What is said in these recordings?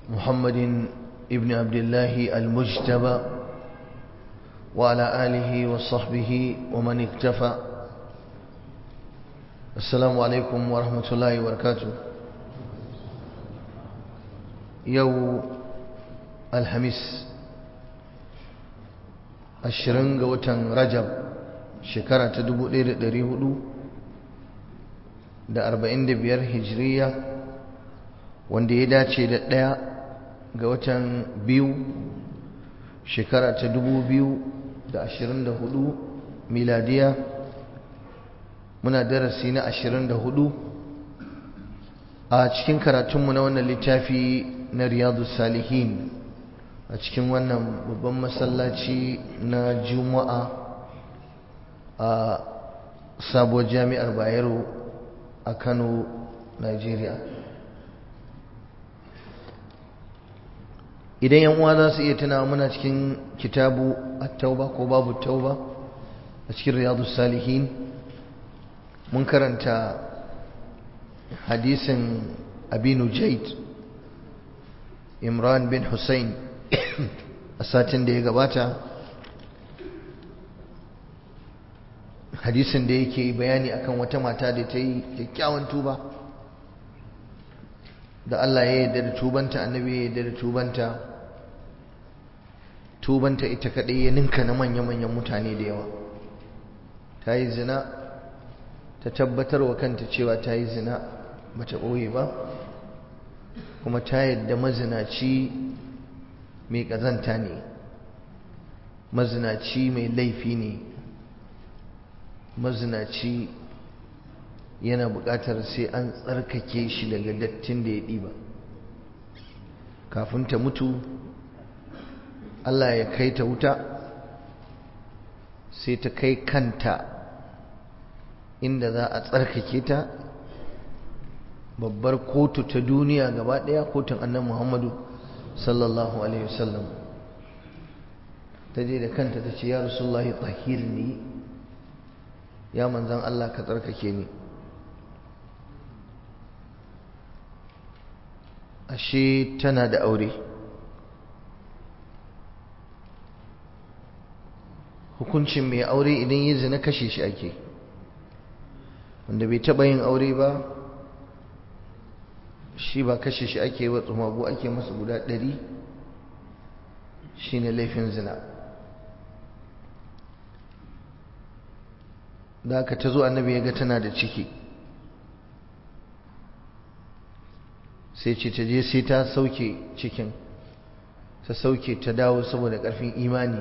محمد ابن عبد الله المجتبى وعلى آله وصحبه ومن اكتفى السلام عليكم ورحمة الله وبركاته يو الحميس ashirin ga watan rajab shekara ta dubu ɗaya da ɗari hudu da arba'in da biyar hijiriya wanda ya dace da ɗaya ga watan biyu shekara ta dubu biyu da ashirin da hudu miladiya muna darasi na ashirin da hudu a cikin karatunmu na wannan littafi na riyadu salihin a cikin wannan babban masallaci na juma'a a sabuwar jami'ar bayero a kano nigeria idan yan uwa za su iya tuna muna cikin kitabu at-tauba ko babu tauba a cikin riyadu salihin mun karanta hadisin abinu jaid imran bin hussein a satin da ya gabata hadisin da yake bayani akan wata mata da ta yi kyakkyawan tuba da Allah ya yarda da tubanta annabi ya yarda da tubanta tubanta ita kadai ya ninka na manya-manyan mutane da yawa ta yi zina ta tabbatar wa kanta cewa ta yi zina bata ɓoye ba kuma ta yadda mazinaci mai ƙazanta ne mazinaci mai laifi ne mazinaci yana buƙatar sai an tsarkake shi daga dattin da ya ɗiba kafin ta mutu Allah ya kai ta wuta sai ta kai kanta inda za a tsarkake ta babbar kotu ta duniya gaba ɗaya kotun annan muhammadu sallallahu alaihi wasallam ta je da kanta ta ce ya rasulullahi tahir ni ya manzan Allah ka tsarkake ni ashe tana da aure hukuncin mai aure idan yi zina kashe shi ake wanda bai taɓa yin aure ba shi ba kashe shi ake wa tsumagu ake masa guda ɗari shi ne laifin zina da aka ta zo annabi ya ga tana da ciki sai ce ta je sai ta sauke cikin ta sauke ta dawo saboda ƙarfin imani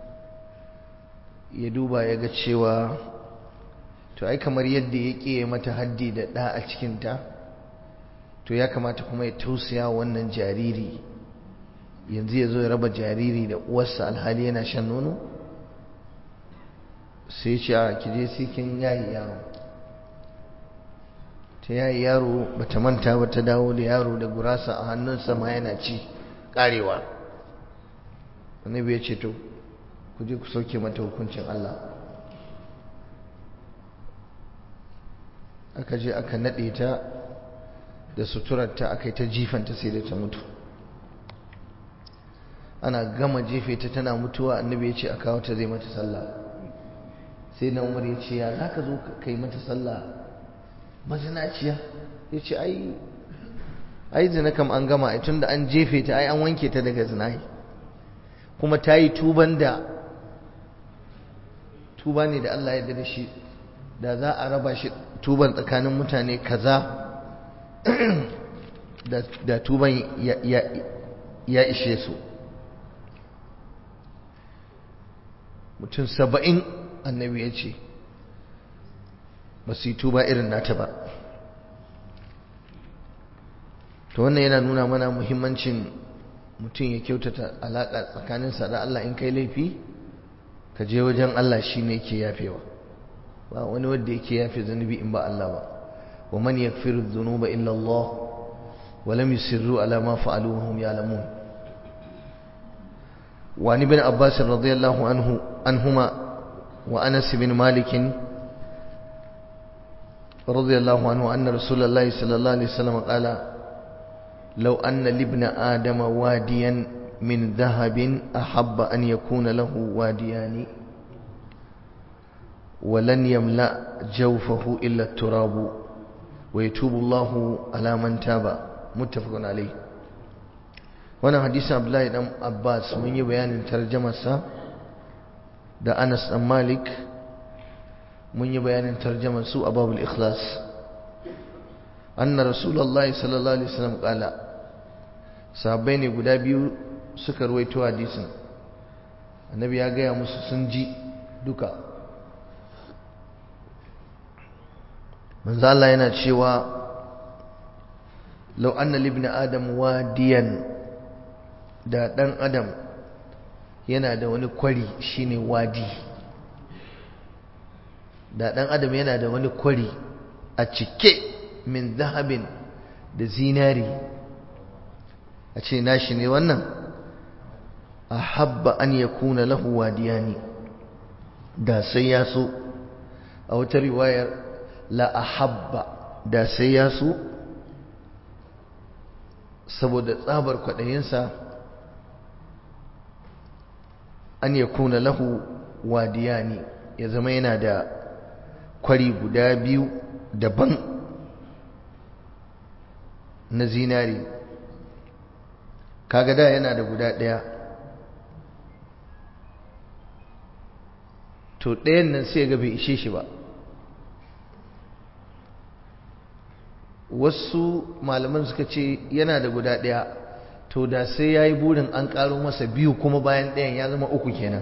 ya duba ya ga cewa to ai kamar yadda ya ƙiye mata haddi da ɗa a cikinta to ya kamata kuma ya tausaya wannan jariri yanzu ya zo ya raba jariri da uwarsa alhali yana shan nono sai ce a kije sai kin yayi yaro ta yayi yaro bata manta ba ta dawo da yaro da gurasa a hannunsa ma yana ci karewa annabi ya ce to ku je ku sauke mata hukuncin Allah aka je aka nade ta da suturarta aka yi ta jifanta sai da ta mutu ana gama jefe ta tana mutuwa annabi ya ce a kawo ta zai mata sallah sai na umar ya ce ya za ka zo ka yi mata sallah mazinaciya ya ce ai ai zina kam an gama ai tunda an jefe ta ai an wanke ta daga zina kuma ta yi tuban da tuba ne da Allah ya da shi da za a raba shi tuban tsakanin mutane kaza da tuban ya ishe su mutum saba'in annabi ya ce ba su yi tuba irin nata ba to wannan yana nuna mana muhimmancin mutum ya kyautata alaƙa tsakaninsa da Allah in kai laifi ka je wajen Allah shi ne ke yafewa ba wani wanda yake yafe zunubi in ba Allah ba ومن يغفر الذنوب إلا الله ولم يسروا على ما فعلوا وهم يعلمون وعن ابن عباس رضي الله عنه عنهما وأنس بن مالك رضي الله عنه أن رسول الله صلى الله عليه وسلم قال لو أن لابن آدم واديا من ذهب أحب أن يكون له واديان ولن يملأ جوفه إلا التراب ويتوب الله على من تاب متفق عليه وانا حديث عبد الله بن عباس من بيان ترجمة da Anas dan Malik mun yi bayanin tarjumar su a babul ikhlas anna rasulullahi sallallahu alaihi wasallam kala sahabbai ne guda biyu suka ruwaito hadisin annabi ya gaya musu sun ji duka manzo Allah yana cewa law anna libni adam wadiyan da dan adam yana da wani kwari shine wadi da dan adam yana da wani kwari a cike min zahabin da zinari a ce nashi ne wannan ahabba an yakuna lahu wadiyani da sai ya so a wata riwayar la ahabba da sai ya so saboda tsabar kwaɗayinsa an yakuna lahu wadiyani ya zama yana da kwari guda biyu daban na zinari kaga da yana da guda ɗaya to ɗayan nan sai ga bai ishe shi ba wasu malaman suka ce yana da guda ɗaya to da sai ya yi burin an ƙaro masa biyu kuma bayan ɗayan ya zama uku kenan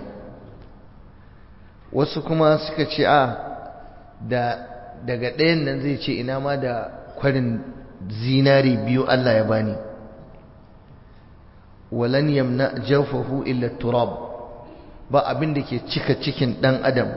wasu kuma suka ce a da daga ɗayan nan zai ce ina ma da kwarin zinari biyu Allah ya bani walan yamna jawfahu illa turab ba abin da ke cika cikin ɗan adam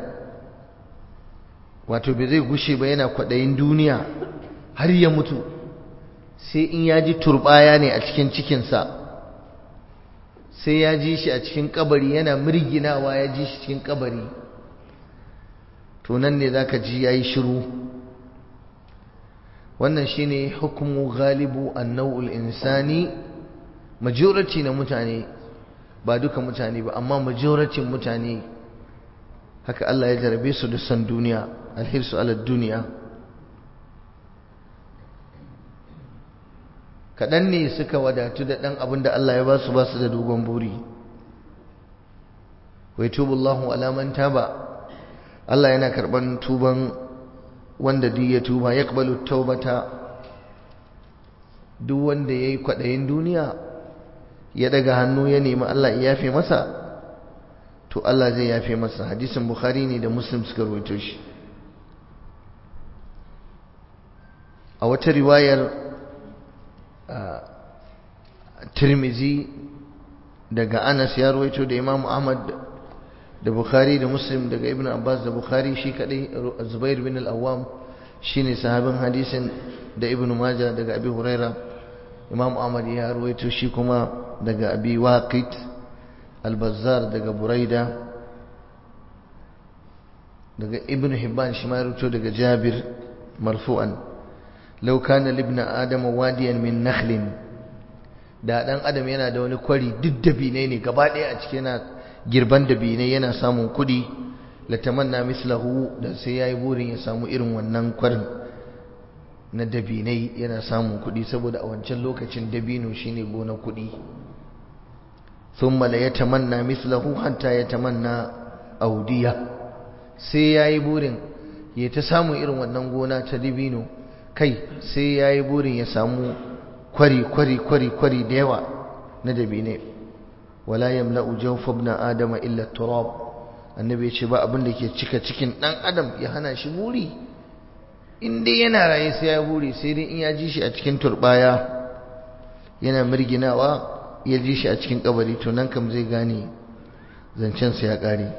wato bai zai gushe ba yana kwaɗayin duniya har ya mutu sai in ya ji turbaya ne a cikin cikinsa sai ya ji shi a cikin kabari yana mirginawa ya ji shi cikin kabari to nan ne za ka ji ya yi shiru wannan shine hukumu galibu annau'ul insani majority na mutane ba duka mutane ba amma majoratin mutane haka Allah ya jarabe su da san duniya alhirsu ala duniya kaɗan ne suka wadatu da ɗan abin da Allah ya ba su ba su da dogon buri wai tubullahu alaman taba Allah yana karɓar tuban wanda duk ya tuba ya ƙabalu taubata duk wanda ya yi kwaɗayin duniya ya daga hannu ya nemi Allah ya yafe masa to Allah zai yafe masa hadisin bukhari ne da muslim suka rawaito shi a wata riwayar tirmizi daga anas ya rawaito da imam ahmad da bukhari da muslim daga ibn abbas da bukhari shi kadai zubair bin al-awwam shine sahabin hadisin da ibn majah daga abi huraira imam ahmad ya rawaito shi kuma daga abi waqid al-bazzar daga buraida daga ibn hibban shi ma ya rawaito daga jabir marfu'an law kana libna adama wadiyan min nakhlin da dan adam yana da wani kwari duk dabinai ne gaba ɗaya a cikin yana girban dabinai yana samun kuɗi latamanna mislahu da sai yayi burin ya samu irin wannan kwarin na dabinai yana samun kuɗi saboda a wancan lokacin dabino shine gona kuɗi thumma la yatamanna mislahu hatta yatamanna audiya sai yayi burin ya ta samu irin wannan gona ta dabino kai sai yayi burin ya samu kwari kwari kwari kwari da yawa na dabinai wala yamla'u jawfa ibn adama illa turab annabi ya ce ba abin da ke cika cikin dan adam ya hana shi buri in dai yana raye sai ya buri sai dai in ya ji shi a cikin turbaya yana mirginawa ya ji shi a cikin kabari to nan kam zai gane zancen sa ya kare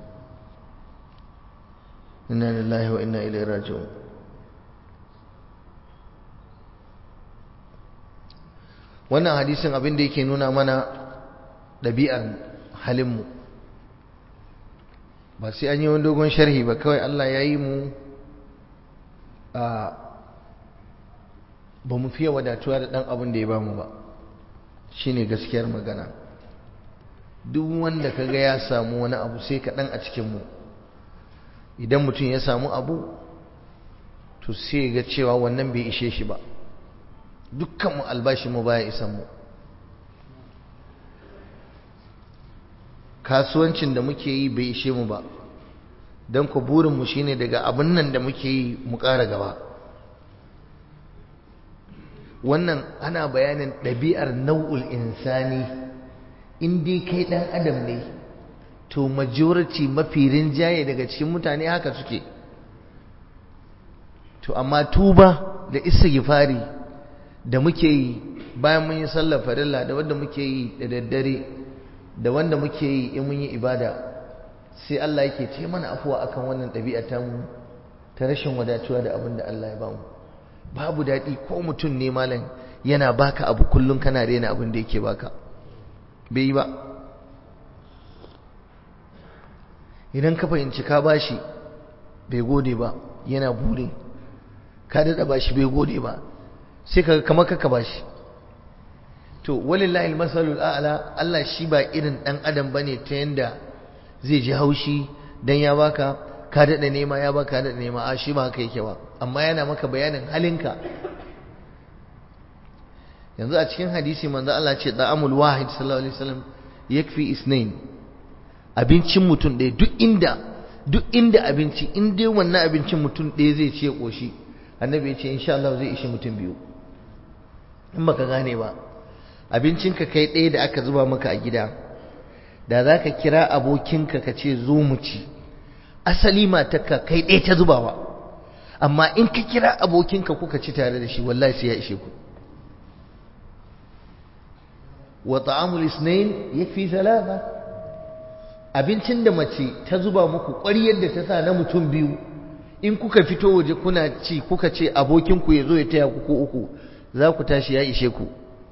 inna lillahi wa inna ilaihi raji'un wannan hadisin abin da yake nuna mana ɗabi'ar halinmu ba sai an yi wani dogon sharhi ba kawai Allah ya yi mu ba mu fiye wadatuwa da ɗan abin da ya bamu ba shine gaskiyar magana duk wanda ka ga ya samu wani abu sai kaɗan a cikinmu idan mutum ya samu abu to sai ga cewa wannan bai ishe shi ba dukkanmu albashinmu baya isan mu kasuwancin da muke yi bai ishe mu ba don ku burinmu shine daga abin nan da muke yi mu ƙara gaba wannan ana bayanin ɗabi'ar nau'ul insani in dai kai ɗan adam ne to majority mafi rinjaye daga cikin mutane haka suke to amma tuba da istighfari da muke yi bayan mun yi sallar farilla da wanda muke yi da daddare da wanda muke yi in mun yi ibada sai Allah yake ce mana afuwa akan wannan ɗabi'a ta mu ta rashin wadatuwa da abin da Allah ya bamu babu daɗi ko mutum ne malam yana baka abu kullum kana rena abin da yake baka bai yi ba idan ka fahimci ka bashi bai gode ba yana bure ka daɗa bashi bai gode ba sai ka kamar ka bashi to walillahi almasalul a'la Allah shi ba irin dan adam bane ta yanda zai ji haushi dan ya baka ka dada nema ya baka dada nema a shi ba haka yake ba amma yana maka bayanin halinka yanzu a cikin hadisi manzo Allah ce da'amul wahid sallallahu alaihi wasallam yakfi isnain abincin mutum ɗaya duk inda duk inda abinci in dai wannan abincin mutum ɗaya zai ce koshi annabi ya ce insha Allah zai ishi mutum biyu in baka gane ba abincinka kai ɗaya da aka zuba maka a gida da za ka kira abokinka ka ce zo mu ci asali matarka kai ɗaya ta zubawa amma in ka kira abokinka kuka ci tare da shi wallahi sai ya ishe ku wa ta'amul isnain yakfi thalatha abincin da mace ta zuba muku ƙwaryar da ta sa na mutum biyu in kuka fito waje kuna ci kuka ce abokinku ya zo ya taya ku ko uku za ku tashi ya ishe ku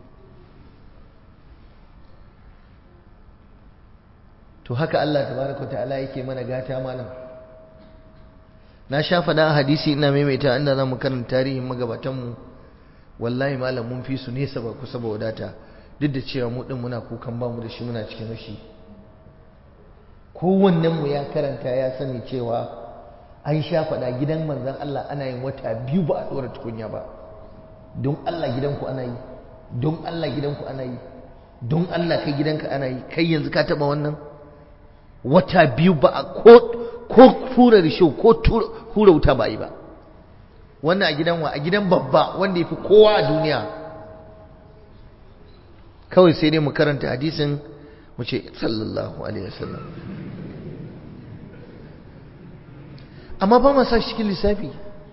to haka Allah tabaraka ta'ala yake mana gata malam na sha faɗa a hadisi ina maimaita inda za mu karanta tarihin magabatanmu wallahi malam mun fi su nesa ba kusa ba wadata duk da cewa mu din muna kukan bamu da shi muna cikin rashi kowannen mu ya karanta ya sani cewa an sha faɗa gidan manzon Allah ana yin wata biyu ba a ɗora tukunya ba don Allah gidanku ana yi don Allah gidanku ana yi don Allah kai gidanka ana yi kai yanzu ka taɓa wannan wata biyu ba a ko ko tura risho ko hura wuta ba yi ba wannan a gidan wa a gidan babba wanda ya fi kowa a duniya kawai sai dai mu karanta hadisin mu ce sallallahu alaihi wasallam amma ba ma sa shi cikin lissafi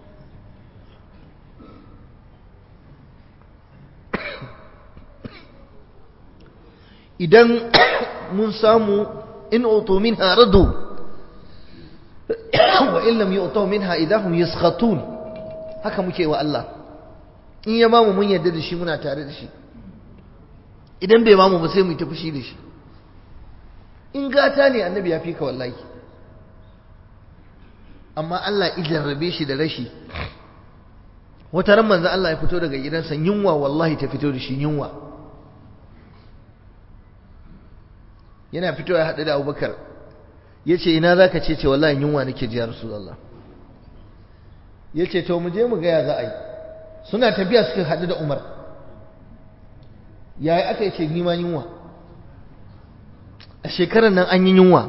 idan mun samu in utu minha radu wa in lam yu'tu minha idahum yaskhatun haka muke wa Allah in ya bamu mun yarda da shi muna tare da shi idan bai bamu ba sai mu yi ta fushi da shi in gata ne annabi ya fi ka wallahi amma Allah idan rabe shi da rashi wata ran manzo Allah ya fito daga gidansa yunwa wallahi ta fito da shi yunwa yana fito ya haɗu da abubakar ya ce ina za ka ce ce wallahi yunwa nake ji ya rasulallah ya ce to mu je mu gaya za a yi suna tafiya suka haɗu da umar yaya aka yi ce nima yunwa a shekarar nan an yi yunwa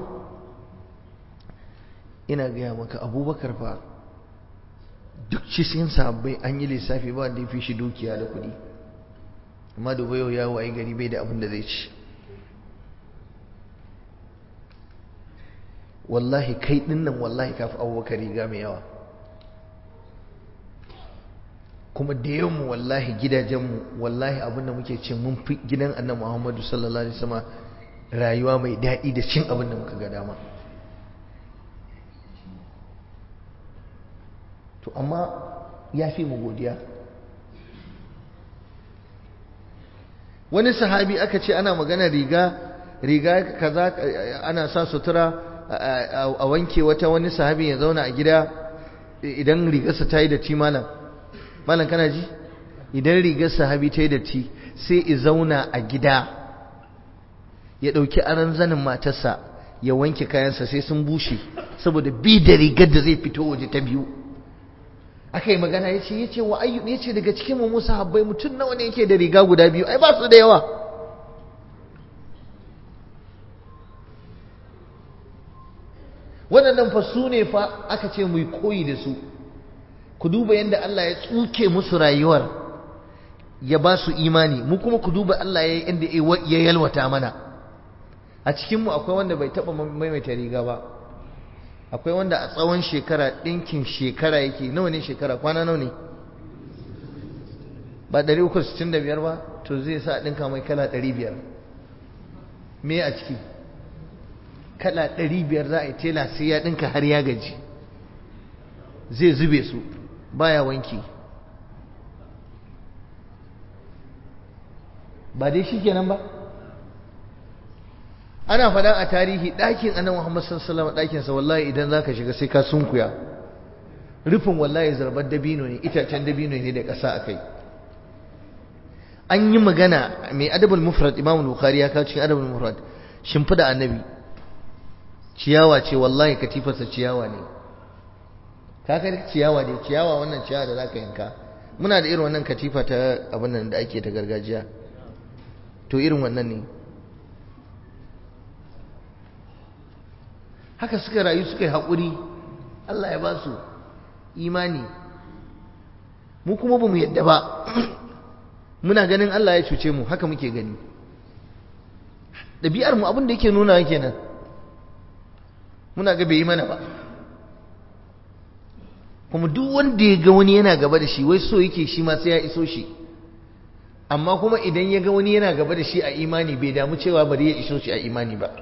ina gaya maka abubakar fa duk cikin sabbai an yi lissafi ba da ya fi shi dukiya da kuɗi amma da bayo ya waye gari bai da abin da zai ci wallahi kai dinnan wallahi kafi abubakar riga mai yawa kuma da yawanmu wallahi gidajenmu wallahi abin da muke cin mun fi gidan annabi muhammadu sallallahu alaihi wasallam rayuwa mai daɗi da cin abin da muka ga dama to amma ya fi mu godiya wani sahabi aka ce ana magana riga riga kaza ana sa sutura a wanke wata wani sahabi ya zauna a gida idan rigarsa ta yi da ci malam malam kana ji idan rigar sahabi ta yi datti sai i zauna a gida ya ɗauki aron zanin matarsa ya wanke kayansa sai sun bushe saboda bi da rigar da zai fito waje ta biyu aka yi magana ya ce ya ce wa ayyub ya ce daga cikin mu musa habbai mutum nawa ne yake da riga guda biyu ai ba su da yawa waɗannan fa su ne fa aka ce mu yi koyi da su ku duba yadda Allah ya tsuke musu rayuwar ya ba su imani mu kuma ku duba Allah ya yadda ya yalwata mana a cikinmu akwai wanda bai taɓa maimaita riga ba akwai wanda a tsawon shekara ɗinkin shekara yake nawa ne shekara kwana nawa ne ba 365 ba to zai sa ɗinka mai kala 500 me a ciki kala 500 za a yi tela sai ya ɗinka har ya gaji zai zube su baya wanki ba dai shi kenan ba ana faɗa a tarihi ɗakin annabi Muhammad sallallahu alaihi wasallam ɗakin wallahi idan zaka shiga sai ka sunkuya rufin wallahi zarbar dabino ne itacen dabino ne da ƙasa akai an yi magana mai adabul mufrad Imam Bukhari ya kawo cikin adabul mufrad shimfida annabi ciyawa ce wallahi katifarsa ciyawa ne ka kai ciyawa ne ciyawa wannan ciyawa da zaka yanka muna da irin wannan katifa ta abin nan da ake ta gargajiya to irin wannan ne haka suka rayu suka yi haƙuri Allah ya ba su imani mu kuma ba mu yadda ba muna ganin Allah ya cuce mu haka muke gani ɗabi'ar mu abin da yake nuna kenan muna ga bai yi mana ba kuma duk wanda ya ga wani yana gaba da shi wai so yake shi ma sai ya iso shi amma kuma idan ya ga wani yana gaba da shi a imani bai damu cewa bari ya iso shi a imani ba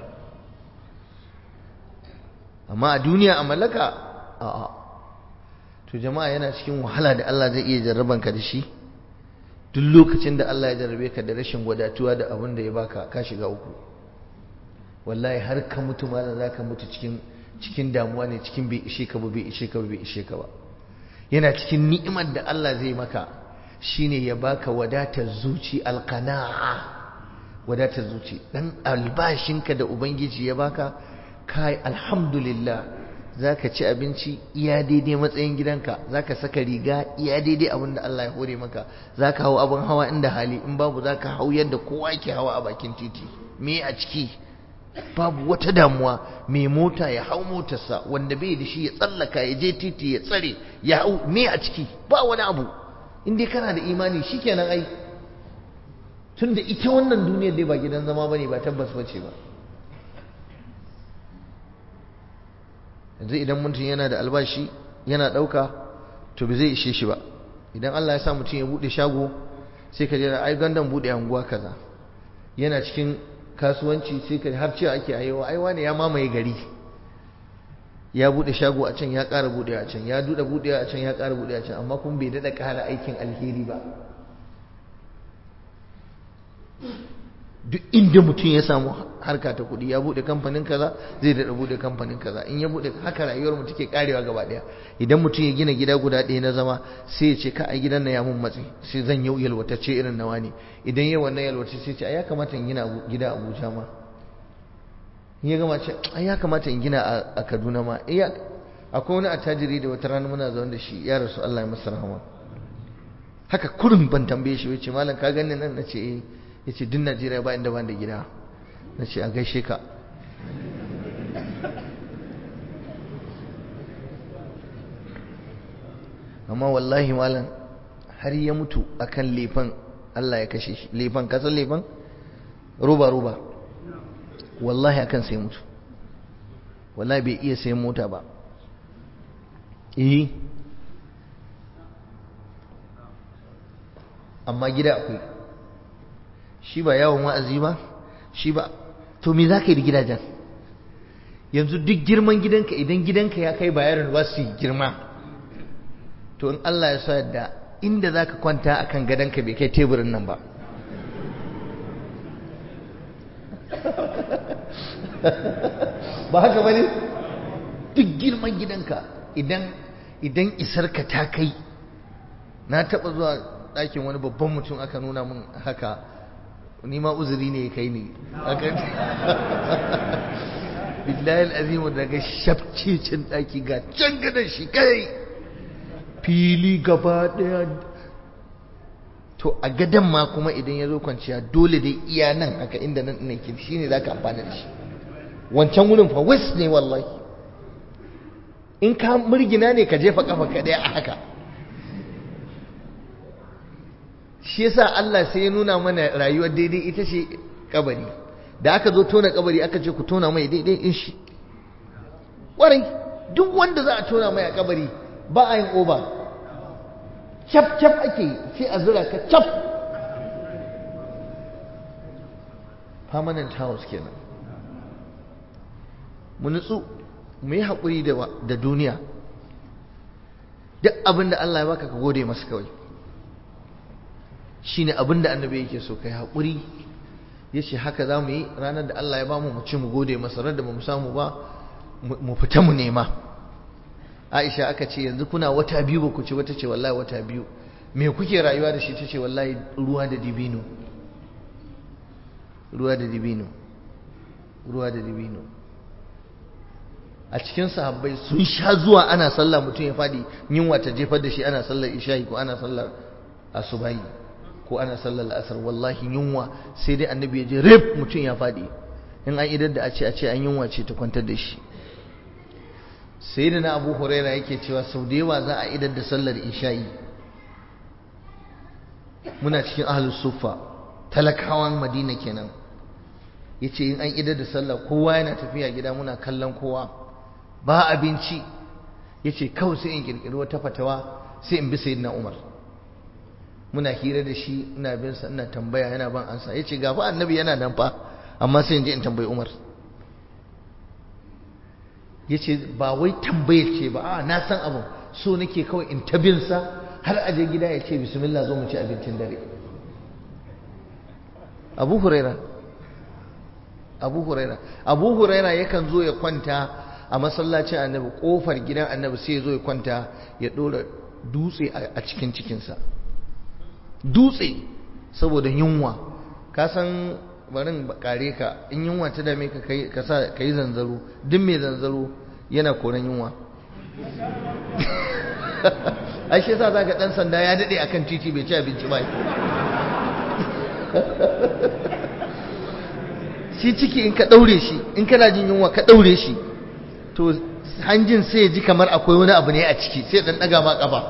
amma a duniya a mallaka a'a to jama'a yana cikin wahala da Allah zai iya jarraban ka da shi duk lokacin da Allah ya jarrabe ka da rashin wadatuwa da abin da ya baka ka shiga uku wallahi har ka mutu malam zaka mutu cikin cikin damuwa ne cikin bai ishe ka ba bai ishe ka ba bai ishe ka ba yana cikin ni'imar da Allah zai maka shine ya baka wadatar zuci alqana'a wadatar zuci dan albashinka da ubangiji ya baka kai alhamdulillah zaka ci abinci iya daidai matsayin gidanka zaka saka riga iya daidai abin da Allah ya hore maka zaka hau abin hawa inda hali in babu zaka hau yadda kowa yake hawa a bakin titi me a ciki babu wata damuwa mai mota ya hau motarsa wanda bai da shi ya tsallaka ya je titi ya tsare ya hau me a ciki ba wani abu in dai kana da imani shikenan ai tunda ita wannan duniyar dai ba gidan zama bane ba tabbas bace ba yanzu idan mutum yana da albashi yana ɗauka to ba zai ishe shi ba idan Allah ya sa mutum ya buɗe shago sai ka jira ai gandan buɗe anguwa kaza yana cikin kasuwanci sai ka har cewa ake ayewa ai wani ya mamaye gari ya buɗe shago a can ya ƙara buɗe a can ya duɗe buɗe a can ya ƙara buɗe a can amma kuma bai daɗa ƙara aikin alheri ba duk inda mutum ya samu harka ta kuɗi ya buɗe kamfanin kaza zai daɗa buɗe kamfanin kaza in ya buɗe haka rayuwar mu take karewa gaba ɗaya idan mutum ya gina gida guda ɗaya na zama sai ya ce ka a gidan na ya mun matsi sai zan yi yalwatacce irin nawa ne idan ya wannan yalwatacce sai ce a ya kamata in gina gida a Abuja ma in ya gama ce a ya kamata in gina a Kaduna ma iya akwai wani attajiri da wata rana muna zaune da shi ya rasu Allah ya masa rahama haka kurin ban tambaye shi wace malam ka gani nan na ce eh ya ce duk najeriya ba inda ban da gida na ce a gaishe ka amma wallahi malam har ya mutu akan lefan Allah ya kashe shi lefan kasan lefan roba roba wallahi akan sai mutu wallahi bai iya sayan mota ba eh amma gida akwai shi ba yawon wa'azi ba shi ba to me za ka yi da gidajen yanzu duk girman gidanka idan gidanka ya kai bayarin ba su girma to in Allah ya sa yadda inda za ka kwanta a kan gadonka bai kai teburin nan ba ba haka ba ne duk girman gidanka idan idan isarka ta kai na taɓa zuwa ɗakin wani babban mutum aka nuna min haka ni ma uzuri ne kai ni billahi al'azimu daga shafcicin ɗaki ga can gadon shi kai fili gaba ɗaya to a gadon ma kuma idan ya zo kwanciya dole dai iya nan haka inda nan ne ke shi ne za ka amfani da shi wancan wurin fa west ne wallahi in ka murgina ne ka jefa kafa ka ɗaya a haka shi yasa Allah sai ya nuna mana rayuwar daidai ita ce kabari da aka zo tona kabari aka ce ku tona mai daidai in shi ƙwarai duk wanda za a tona mai a kabari ba a yin oba cap cap ake sai a zura ka cap permanent house kenan mu nutsu mu yi haƙuri da duniya duk abin da Allah ya baka ka gode masa kawai shine abin da annabi yake so kai haƙuri ya ce haka za mu yi ranar da Allah ya ba mu mu ci mu gode masa da ba mu samu ba mu fita mu nema Aisha aka ce yanzu kuna wata biyu ba ku ci wata ce wallahi wata biyu me kuke rayuwa da shi ta ce wallahi ruwa da dibino ruwa da dibino ruwa da dibino a cikin sahabbai sun sha zuwa ana sallah mutum ya fadi yunwa ta jefar da shi ana sallar isha'i ko ana sallar asubahi ko ana sallar la'asar wallahi yunwa sai dai annabi ya je rif mutum ya faɗi in an idar da a ce a ce an yunwa ce ta kwantar da shi sai da na abu huraira yake cewa sau da yawa za a idar da sallar isha'i muna cikin ahlus suffa talakawan madina kenan yace in an idar da sallah kowa yana tafiya gida muna kallon kowa ba abinci yace kawai sai in kirkiri wata fatawa sai in bi sayyidina umar muna hira da shi ina bin sa ina tambaya yana ban ansa yace ga fa annabi yana nan fa amma sai in je in tambayi Umar yace ba wai tambayar ce ba a na san abin so nake kawai in ta bin sa har a je gida ya ce bismillah zo mu ci abincin dare Abu Huraira Abu Huraira Abu Huraira yakan zo ya kwanta a masallacin annabi kofar gidan annabi sai ya zo ya kwanta ya dora dutse a cikin cikinsa dutse saboda yunwa ka san barin kare ka in yunwa ta dame ka ka sa ka yi zanzaro duk mai zanzaro yana koran yunwa ai shi yasa zaka dan sanda ya dade akan titi bai ci abinci ba shi ciki in ka daure shi in kana jin yunwa ka daure shi to hanjin sai ya ji kamar akwai wani abu ne a ciki sai dan daga ma kafa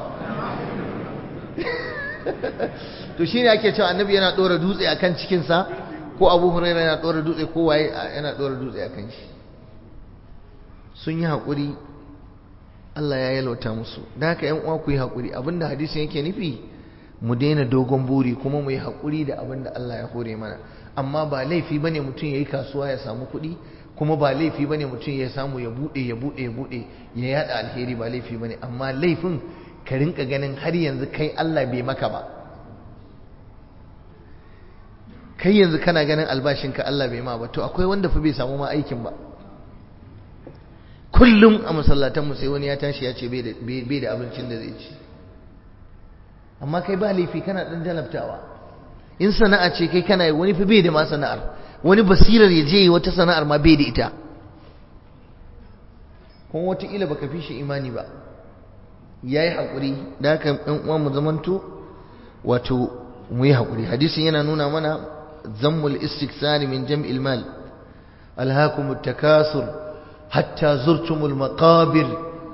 to shine ake cewa annabi yana dora dutse akan cikin sa ko Abu Hurairah yana dora dutse ko waye yana dora dutse akan shi sun yi hakuri Allah ya yalwata musu da haka ƴan uwa ku yi hakuri abinda hadisin yake nufi mu daina dogon buri kuma mu yi hakuri da abinda Allah ya hore mana amma ba laifi bane mutum yayi kasuwa ya samu kuɗi kuma ba laifi bane mutum ya samu ya bude ya bude ya bude ya yada alheri ba laifi bane amma laifin ka rinka ganin har yanzu kai Allah bai maka ba kai yanzu kana ganin albashinka Allah bai ma ba to akwai wanda fa bai samu ma aikin ba kullum a masallatan mu sai wani ya tashi ya ce bai da abincin da zai ci amma kai ba laifi kana dan jalabtawa in sana'a ce kai kana yi wani fa bai da ma sana'ar wani basirar ya je wata sana'ar ma bai da ita kuma wataƙila baka fi shi imani ba ya yi haƙuri da haka ɗan uwa mu zamanto wato mu yi haƙuri hadisin yana nuna mana zammul istiksari min jam'il mal alhakumut takasur hatta zurtumul maqabir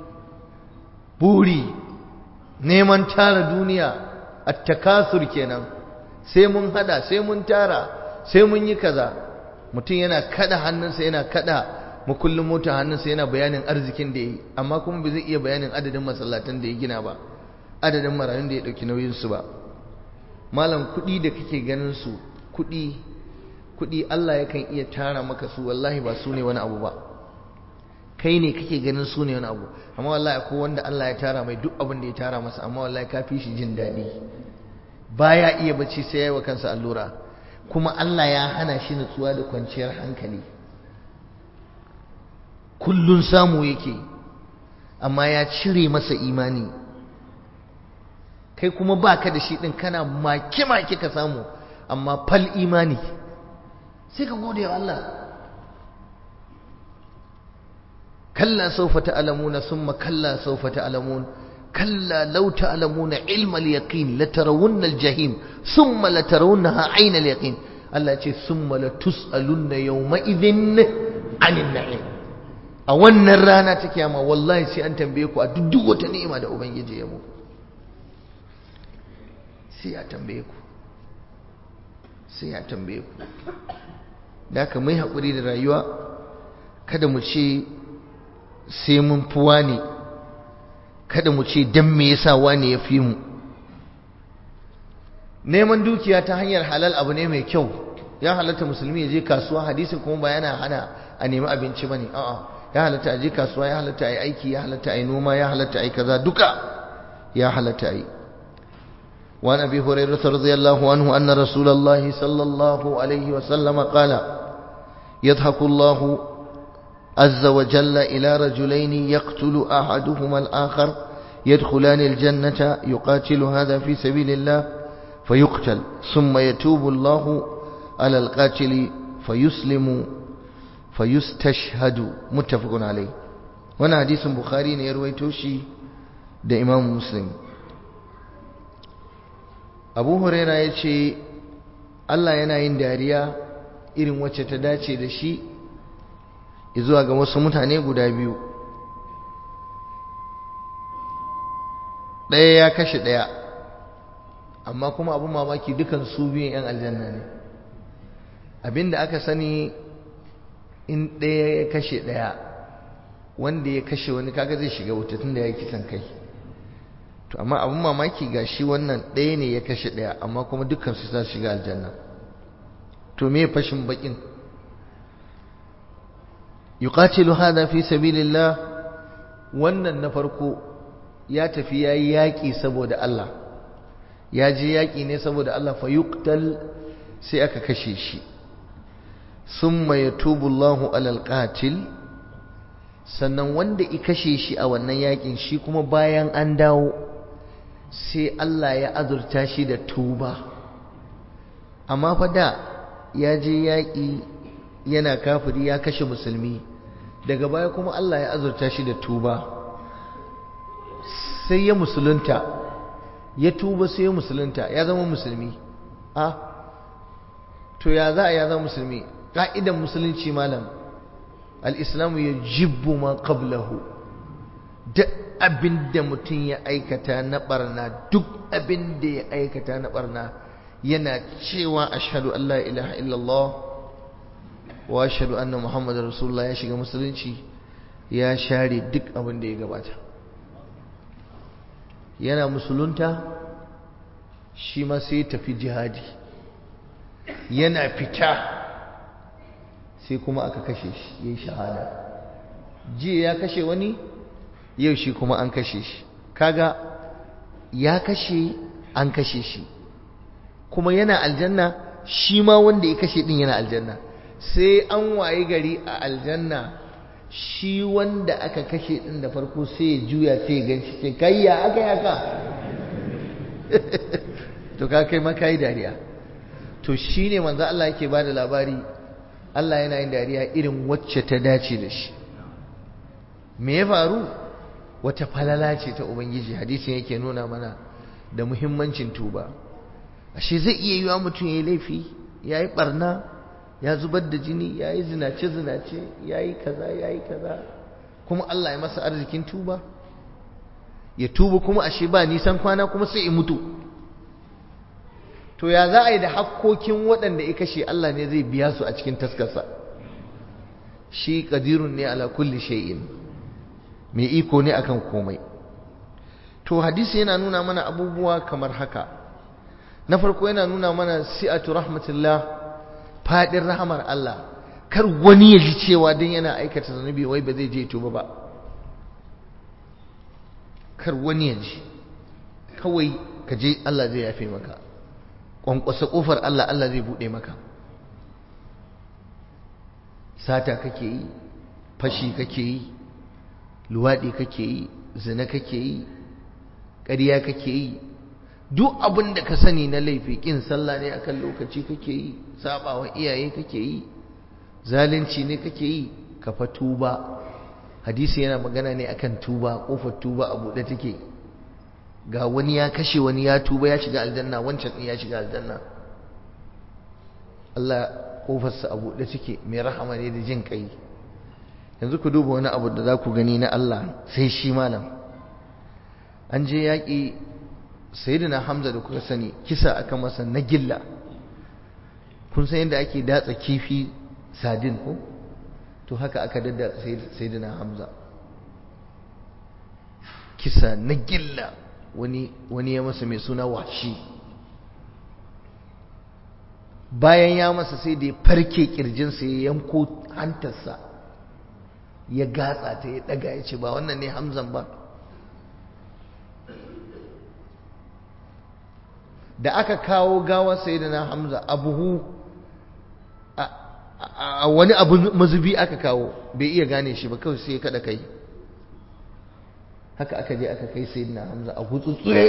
buri neman tara duniya at-takasur kenan sai mun hada sai mun tara sai mun yi kaza mutum yana kada hannunsa yana kada makullin mota hannunsa yana bayanin arzikin da ya yi amma kuma bai zai iya bayanin adadin masallatan da ya gina ba adadin marayun da ya ɗauki nauyinsu ba malam kuɗi da kake ganin su kuɗi kuɗi Allah yakan iya tara maka su wallahi ba su ne wani abu ba kai ne kake ganin su ne wani abu amma wallahi akwai wanda Allah ya tara mai duk abin da ya tara masa amma wallahi ka fi shi jin daɗi baya iya bacci sai ya yi wa kansa allura kuma Allah ya hana shi nutsuwa da kwanciyar hankali kullun samu yake amma ya cire masa imani kai kuma baka da shi din kana make-make ka samu amma fal imani sai ka gode wa Allah kalla sawfa ta'lamuna summa kalla sawfa ta'lamun kalla law ta'lamuna ilma al-yaqin latarawunna al-jahim summa latarawunnaha 'ayna al-yaqin Allah ya ce summa latus'alunna yawma idhin 'anil na'im a wannan rana ta kiyama wallahi sai an tambaye ku a duk wata ni'ima da ubangiji ya muku sai ya tambaye ku sai ya tambaye ku da haka mai haƙuri da rayuwa kada mu ce sai mun fi wani kada mu ce dan me yasa wani ya fi mu neman dukiya ta hanyar halal abu ne mai kyau ya halatta musulmi ya je kasuwa hadisin kuma ba yana hana a nemi abinci bane a'a ya halatta a je kasuwa ya halatta a yi aiki ya halatta a yi noma ya halatta a yi kaza duka ya halatta a yi وعن ابي هريره رضي الله عنه ان رسول الله صلى الله عليه وسلم قال يضحك الله عز وجل الى رجلين يقتل احدهما الاخر يدخلان الجنه يقاتل هذا في سبيل الله فيقتل ثم يتوب الله على القاتل فيسلم فيستشهد متفق عليه وانا حديث بخاري يروي توشي ده امام مسلم abu huraira ya ce allah yana yin dariya irin wacce ta dace da shi zuwa ga wasu mutane guda biyu ɗaya ya kashe ɗaya amma kuma abin mamaki dukan su biyun 'yan aljanna ne abinda aka sani in ɗaya ya kashe ɗaya wanda ya kashe wani kaga zai shiga wuta tun da ya kisan kai to amma abin mamaki ga shi wannan ɗaya ne ya kashe ɗaya amma kuma dukkan su za su shiga aljanna to me fashin bakin yuqatilu hada fi sabilillah wannan na farko ya tafi yayi yaki saboda Allah ya je yaki ne saboda Allah fa yuqtal sai aka kashe shi summa yatubu Allahu alal qatil sannan wanda i kashe shi a wannan yakin shi kuma bayan an dawo sai Allah ya azurta shi da tuba amma fa da ya je yaƙi yana kafiri ya kashe musulmi daga baya kuma Allah ya azurta shi da tuba sai ya musulunta ya tuba sai ya musulunta ya zama musulmi a to ya za a ya zama musulmi ƙa'idan musulunci malam al'islamu ya jibbu ma qablahu duk abin da mutum ya aikata na barna duk abin da ya aikata na barna yana cewa ashhadu an la ilaha illallah wa ashhadu anna muhammadar rasulullah ya shiga musulunci ya share duk abin da ya gabata yana musulunta shi ma sai tafi jihadi yana fita sai kuma aka kashe shi ya shahada jiya ya kashe wani yau shi kuma an kashe shi kaga ya kashe an kashe shi kuma yana aljanna shi ma wanda ya kashe din yana aljanna sai an waye gari a aljanna shi wanda aka kashe din da farko sai ya juya sai ya ganshi sai kai ya aka yaka to ka kai maka yi dariya to shine manzo Allah yake bada labari Allah yana yin dariya irin wacce ta dace da shi me ya faru wata falala ce ta ubangiji hadisin yake nuna mana da muhimmancin tuba ashe zai iya yiwa mutum ya yi laifi ya yi barna ya zubar da jini ya yi zinace-zinace ya yi kaza ya yi kaza kuma Allah ya masa arzikin tuba ya tuba kuma ashe ba nisan kwana kuma sai ya mutu to ya za a yi da hakkokin waɗanda ya kashe Allah ne zai biya su a cikin taskarsa shi ƙadirun ne ala kulli shay'in mai iko ne akan komai to hadisi yana nuna mana abubuwa kamar haka na farko yana nuna mana si'atu rahmatullah fadin rahamar Allah kar wani ya ji cewa dan yana aikata zanubi wai ba zai je tuba ba kar wani ya ji kawai ka je Allah zai yafe maka kwankwasa kofar Allah Allah zai bude maka sata kake yi fashi kake yi luwaɗi kake yi zina kake yi ƙarya kake yi duk abin da ka sani na laifi kin sallah ne akan lokaci kake yi sabawa iyaye kake yi zalunci ne kake yi ka fa tuba hadisi yana magana ne akan tuba kofar tuba a buɗe take ga wani ya kashe wani ya tuba ya shiga aljanna wancan ya shiga aljanna Allah kofarsa a buɗe take mai rahama ne da jin kai yanzu ku duba wani abu da za ku gani na Allah sai shi malam an je yaƙi sayyidina Hamza da kuka sani kisa aka masa na gilla kun san yadda ake datsa kifi sadin ko to haka aka dadda sayyidina Hamza kisa na gilla wani wani ya masa mai suna washi bayan ya masa sai da ya farke kirjinsa ya yanko hantarsa ya gatsa ta ya daga ya ce ba wannan ne hamzan ba da aka kawo gawa sai da na hamza a buhu a wani abu mazubi aka kawo bai iya gane shi ba kawai sai ya kada kai haka aka je aka kai sai na hamza a gutsutsure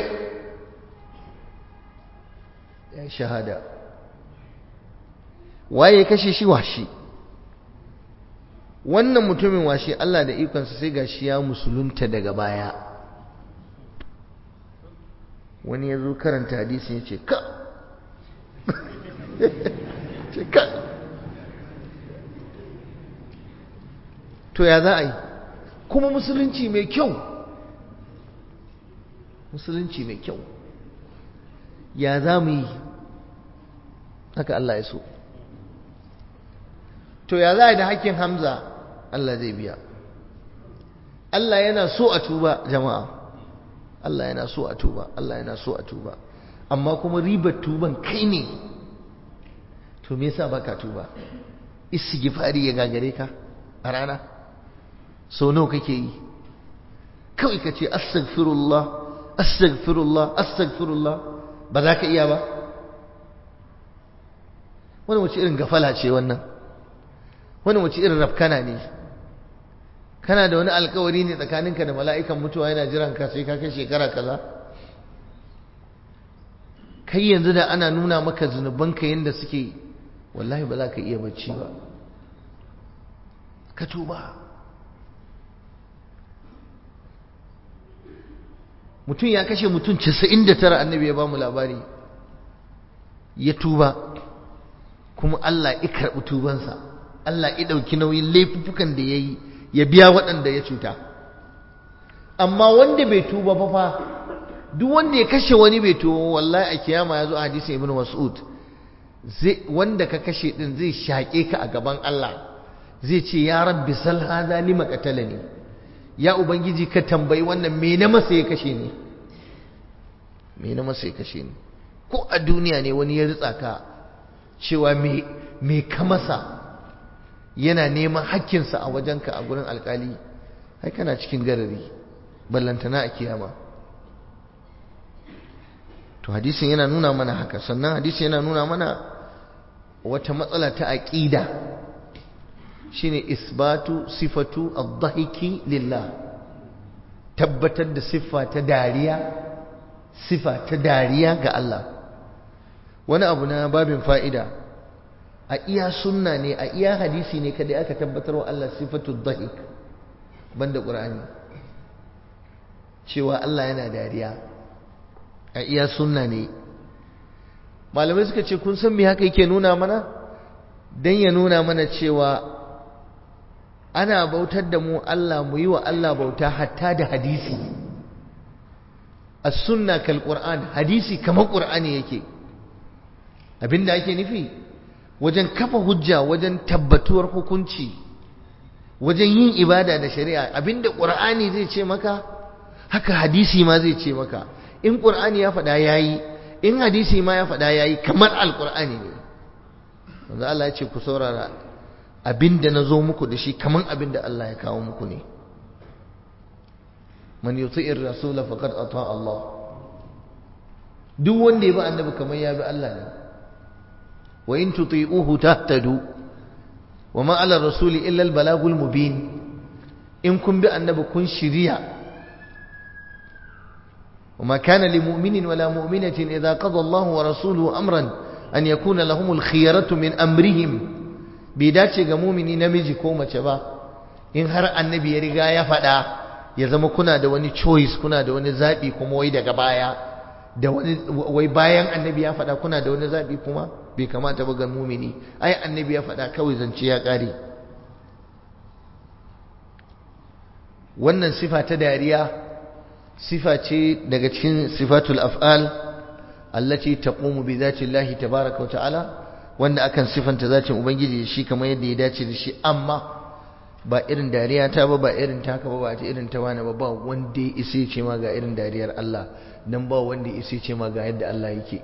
ya shahada waye kashe shi washi wannan mutumin washi Allah da ikonsa sai gashi ya musulunta daga baya wani ya zo karanta hadisi ya ce ka ce ka to ya za a yi kuma musulunci mai kyau musulunci mai kyau ya za mu yi haka Allah ya so to ya za a yi da hakkin hamza Allah zai biya Allah yana so a tuba jama'a Allah yana so a tuba Allah yana so a tuba amma kuma ribar tuban kai ne to me yasa baka tuba istighfari ya gagare ka a rana so nawa kake yi kawai ka ce astaghfirullah astaghfirullah astaghfirullah ba za ka iya ba wani wace irin gafala ce wannan wani wace irin rafkana ne kana da wani alkawari ne tsakaninka da mala'ikan mutuwa yana jiran ka sai ka kai shekara kaza kai yanzu da ana nuna maka zunubanka yadda suke wallahi ba za ka iya bacci ba ka tuba mutum ya kashe mutum 99 annabi ya ba mu labari ya tuba kuma Allah ya karɓi tubansa Allah ya ɗauki nauyin laifukan da ya yi ya biya waɗanda ya cuta amma wanda bai tuba ba fa duk wanda ya kashe wani bai tuba wallahi a kiyama ya zo a hadisin ibn mas'ud wanda ka kashe din zai shaƙe ka a gaban Allah zai ce ya rabbi sal hada lima qatalani ya ubangiji ka tambayi wannan me na masa ya kashe ni me na masa ya kashe ni ko a duniya ne wani ya ritsa ka cewa me me ka masa yana neman hakkinsa a wajenka a gurin alkali ai kana cikin garari ballantana a kiyama to hadisin yana nuna mana haka sannan hadisin yana nuna mana wata matsala ta aqida shine isbatu sifatu ad-dhahiki lillah tabbatar da siffa ta dariya sifa ta dariya ga Allah wani abu na babin fa'ida a iya sunna ne a iya hadisi ne kada aka tabbatar wa Allah sifatu dhahik banda qur'ani cewa Allah yana dariya a iya sunna ne malamai suka ce kun san me haka yake nuna mana dan ya nuna mana cewa ana bautar da mu Allah mu yi wa Allah bauta hatta da hadisi as-sunna kal qur'an hadisi kamar qur'ani yake abinda ake nufi wajen kafa hujja wajen tabbatuwar hukunci wajen yin ibada da shari'a abinda qur'ani zai ce maka haka hadisi ma zai ce maka in qur'ani ya faɗa yayi in hadisi ma ya faɗa yayi kamar alqur'ani ne manzo Allah ya ce ku saurara abinda nazo muku da shi kamar abinda Allah ya kawo muku ne man yuti'ir rasul faqad ata Allah duk wanda ya bi annabi kamar ya bi Allah ne wa in tuti'uhu tahtadu wa ma ala rasul illa al balagul mubin in kun bi annabi kun shiriya وما كان لمؤمن ولا مؤمنة إذا قضى الله ورسوله أمرا أن يكون لهم الخيرة من أمرهم بيداتي مؤمني نمجي كومة شبا إن هر النبي يرغى يفدا يزم كنا da wani choice kuna da wani zabi kuma wai daga baya da wani wai bayan annabi ya faɗa kuna da wani zabi kuma bai kamata ba ga mumini ai annabi ya faɗa kawai zance ya ƙare wannan sifa ta dariya sifa ce daga cikin sifatul af'al allati taqumu bi zati Allah tabaaraka wa ta'ala wanda akan sifanta zatin ubangiji shi kamar yadda ya dace da shi amma ba irin dariya ta ba ba irin taka ba ba ta irin ta wani ba ba wanda ya isa ce ma ga irin dariyar Allah dan ba wanda ya isa ce ma ga yadda Allah yake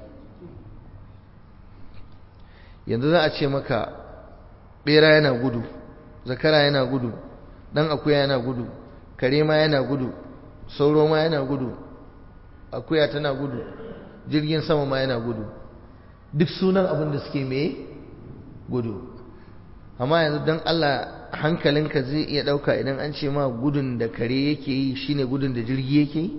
yanzu za a ce maka bera yana gudu zakara yana gudu dan akuya yana gudu kare ma yana gudu sauro ma yana gudu akuya tana gudu jirgin sama ma yana gudu duk sunan abin da suke me gudu amma yanzu don Allah hankalinka zai iya ɗauka idan an ce ma gudun da kare yake yi shine gudun da jirgi yake yi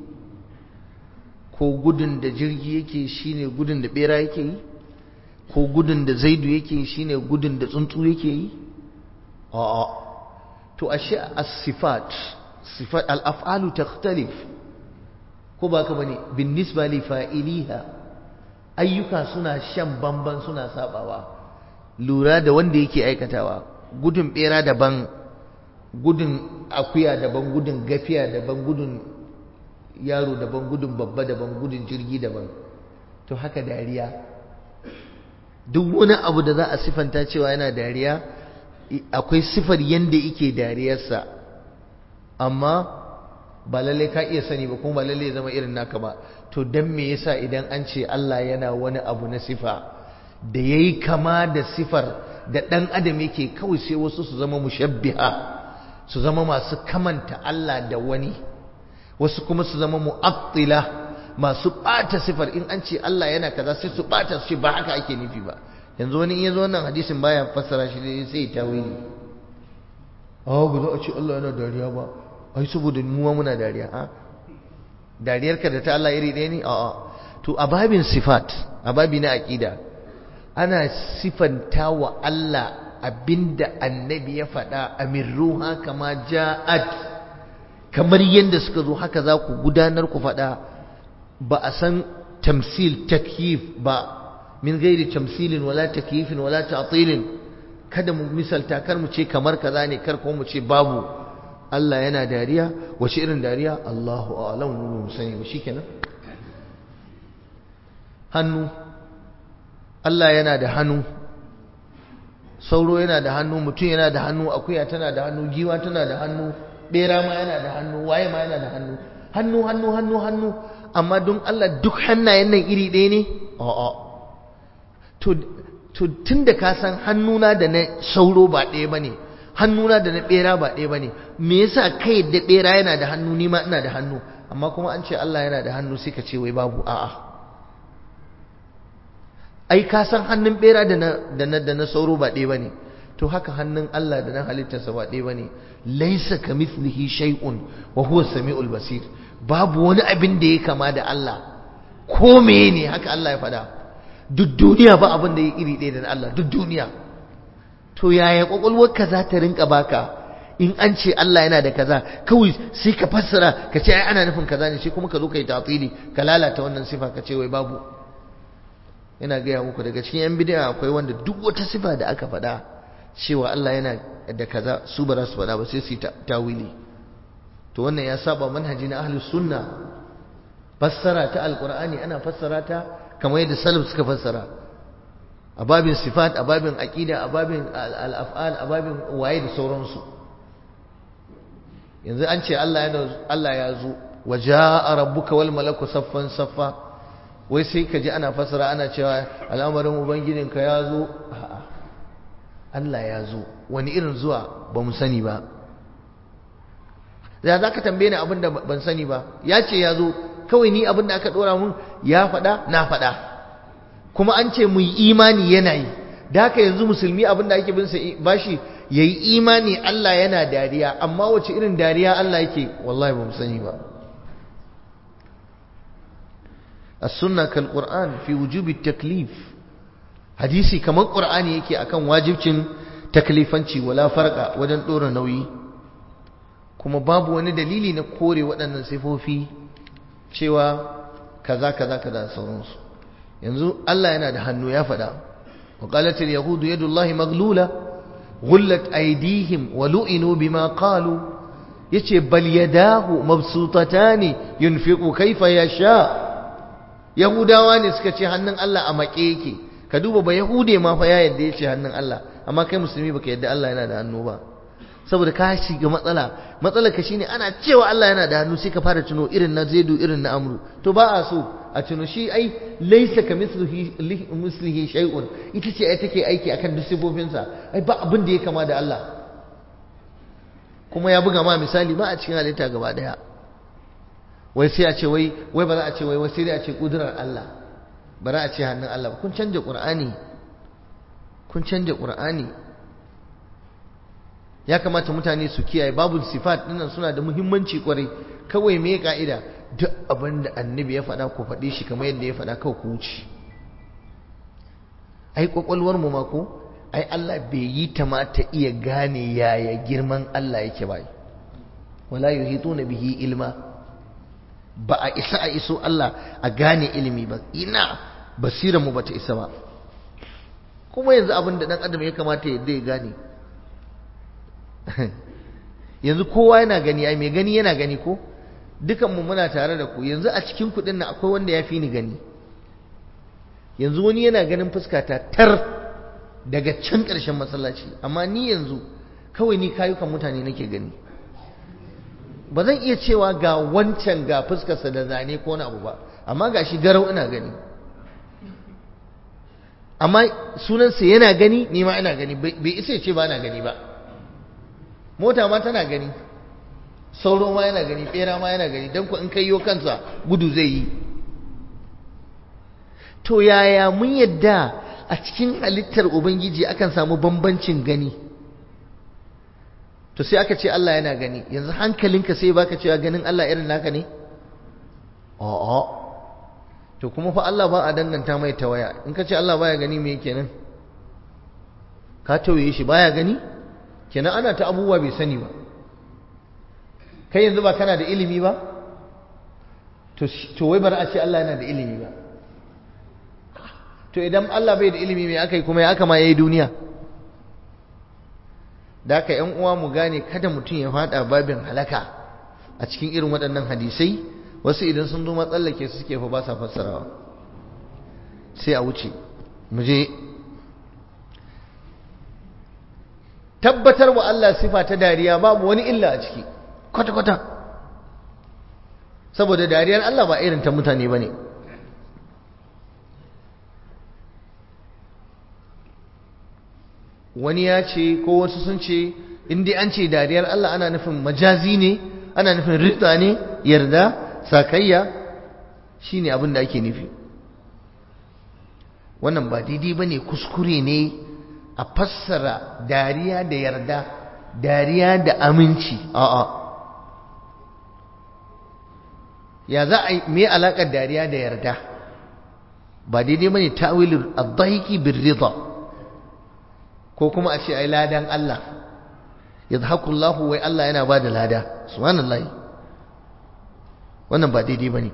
ko gudun da jirgi yake shine gudun da bera yake yi ko gudun da zaidu yake yi shine gudun da tsuntsu yake yi a'a to ashe as-sifat sifat al-af'alu takhtalif ko ba ka bane bin nisba li fa'iliha ayyuka suna shan bamban suna sabawa lura da wanda yake aikatawa gudun bera daban gudun akuya daban gudun gafiya daban gudun yaro daban gudun babba daban gudun jirgi daban to haka dariya duk wani abu da za a sifanta cewa yana dariya akwai sifar yanda yake dariyarsa amma ba lalle ka iya sani ba kuma ba lalle zama irin naka ba to dan me yasa idan an ce Allah yana wani abu na sifa da yayi kama da sifar da dan adam yake kawai sai wasu su zama mushabbiha su zama masu kamanta Allah da wani wasu kuma su zama mu'attila masu bata sifar in an ce Allah yana kaza sai su bata su ce ba haka ake nufi ba yanzu wani in yazo wannan hadisin baya fassara shi sai ya tawili ah ba za a ce Allah yana dariya ba ai saboda mu muna dariya a dariyarka da ta Allah iri ɗaya ne a'a to a babin sifat a babi na aqida ana sifanta wa Allah abinda annabi ya faɗa amirruha kama ja'at kamar yadda suka zo haka za ku gudanar ku faɗa ba a san tamsil takyif ba min gairi tamsilin wala takyifin wala ta'tilin kada mu misalta kar mu ce kamar kaza ne kar ko mu ce babu Allah yana dariya wace irin dariya Allahu a'lam mu sani ba shikenan hannu Allah yana da hannu sauro yana da hannu mutum yana da hannu akuya tana da hannu giwa tana da hannu bera ma yana da hannu waye ma yana da hannu hannu hannu hannu hannu amma don Allah duk hannayen nan iri ɗaya ne a'a to to tunda ka san hannuna da na sauro ba ɗaya bane hannuna da na bera ba ɗaya bane me yasa kai da bera yana da hannu ni ma ina da hannu amma kuma an ce Allah yana da hannu sai ka ce wai babu a'a ai ka san hannun bera da na da na da na sauro ba ɗaya bane to haka hannun Allah da na halittarsa ba ɗaya bane laisa kamithlihi shay'un wa huwa samiul basir babu wani abin da ya kama da Allah ko ne haka Allah ya faɗa duk duniya ba abin da ya iri ɗaya da Allah duk duniya to yaya kwakwalwarka za ta rinka baka in an ce Allah yana da kaza kawai sai ka fassara ka ce ai ana nufin kaza ne sai kuma ka zo ka yi tatili ka lalata wannan sifa ka ce wai babu ina gaya muku daga cikin yan bid'a akwai wanda duk wata sifa da aka faɗa cewa Allah yana da kaza su ba za su faɗa ba sai su yi tawili to wannan ya saba manhaji na ahlus sunna fassara ta alqur'ani ana fassara ta kamar yadda salaf suka fassara a babin sifat a babin aqida a babin al-af'al a babin waye da sauransu yanzu an ce Allah ya Allah ya zo waja'a rabbuka wal malaku saffan saffa wai sai ka ji ana fassara ana cewa al'amarin ubangijinka ya zo a'a Allah ya zo wani irin zuwa ba mu sani ba da za ka tambaye ni abin da ban sani ba ya ce ya zo kawai ni abin da aka ɗora mun ya faɗa na faɗa kuma an ce mu yi imani yana yi da haka yanzu musulmi abin da ake bin sa bashi ya yi imani Allah yana dariya amma wace irin dariya Allah yake wallahi ba mu sani ba as-sunna kal qur'an fi wujubi taklif hadisi kamar qur'ani yake akan wajibcin taklifanci wala farqa wajen dora nauyi kuma babu wani dalili na kore waɗannan sifofi cewa kaza kaza kaza sauransu yanzu Allah yana da hannu ya faɗa wa qalat al yahud yadullahi maglula ghullat aydihim wa lu'inu bima qalu yace bal yadahu mabsutatani yunfiqu kayfa yasha yahudawa ne suka ce hannun Allah a make yake ka duba ba yahude ma fa ya yadda yace hannun Allah amma kai musulmi baka yadda Allah yana da hannu ba saboda ka shiga matsala matsalar ka shine ana cewa Allah yana da hannu sai ka fara tuno irin na Zaidu irin na Amru to ba a so a tuno shi ai laysa ka mislihi mislihi shay'un ita ce ai take aiki akan duk sifofinsa ai ba abin da ya kama da Allah kuma ya buga ma misali ba a cikin halitta gaba daya wai sai a ce wai wai ba za a ce wai wai sai dai a ce kudurar Allah ba za a ce hannun Allah ba kun canja Qur'ani kun canja Qur'ani ya kamata mutane su kiyaye babu sifat dinnan suna da muhimmanci kwarai kawai me ka'ida duk abin da annabi ya faɗa ku faɗe shi kamar yadda ya faɗa kawai ku wuce ai kwakwalwar mu ma ko ai Allah bai yi ta ma ta iya gane yaya girman Allah yake ba wala yuhituna bihi ilma ba a isa a iso Allah a gane ilimi ba ina basirar mu bata isa ba kuma yanzu abin da dan adam ya kamata ya ya gane yanzu kowa yana gani ai mai gani yana gani ko dukanmu muna tare da ku yanzu a cikin kuɗin nan akwai wanda ya fi ni gani yanzu wani yana ganin fuskata tar daga can ƙarshen masallaci amma ni yanzu kawai ni kayukan mutane nake gani ba zan iya cewa ga wancan ga fuskarsa da zane ko na abu ba amma ga shi garau ina gani amma sunansa yana gani ni ma ina gani bai isa ya ce ba na gani ba mota ma tana gani sauro ma yana gani bera ma yana gani don ku in kai yo kansa gudu zai yi to yaya mun yadda a cikin halittar ubangiji akan samu bambancin gani to sai aka ce Allah yana gani yanzu hankalinka sai baka cewa ganin Allah irin naka ne a'a to kuma fa Allah ba a danganta mai tawaya in ka ce Allah baya gani me kenan ka tauye shi baya gani kenan ana ta abubuwa bai sani ba kai yanzu ba kana da ilimi ba to wai bari a ce Allah yana da ilimi ba to idan Allah bai da ilimi mai aka yi kuma ya aka ma ya yi duniya da aka yan uwa mu gane kada mutum ya fada babin halaka a cikin irin waɗannan hadisai wasu idan sun zo matsallake su suke fa ba sa fassarawa sai a wuce mu je tabbatar wa Allah sifa ta dariya babu wani illa a ciki kwata-kwata saboda dariyar Allah ba irin ta mutane ba ne wani ya ce ko wasu sun ce inda an ce dariyar Allah ana nufin majazi ne ana nufin rita ne yarda sakayya shi ne abin da ake nufi wannan ba daidai ba ne kuskure ne a fassara dariya da yarda dariya da aminci a'a ya za a yi me alaƙar dariya da yarda ba daidai bane ta'wilul ad-dahiki bir-ridha ko kuma a ce ai ladan Allah yadhaku Allah wai Allah yana bada lada subhanallahi wannan ba daidai bane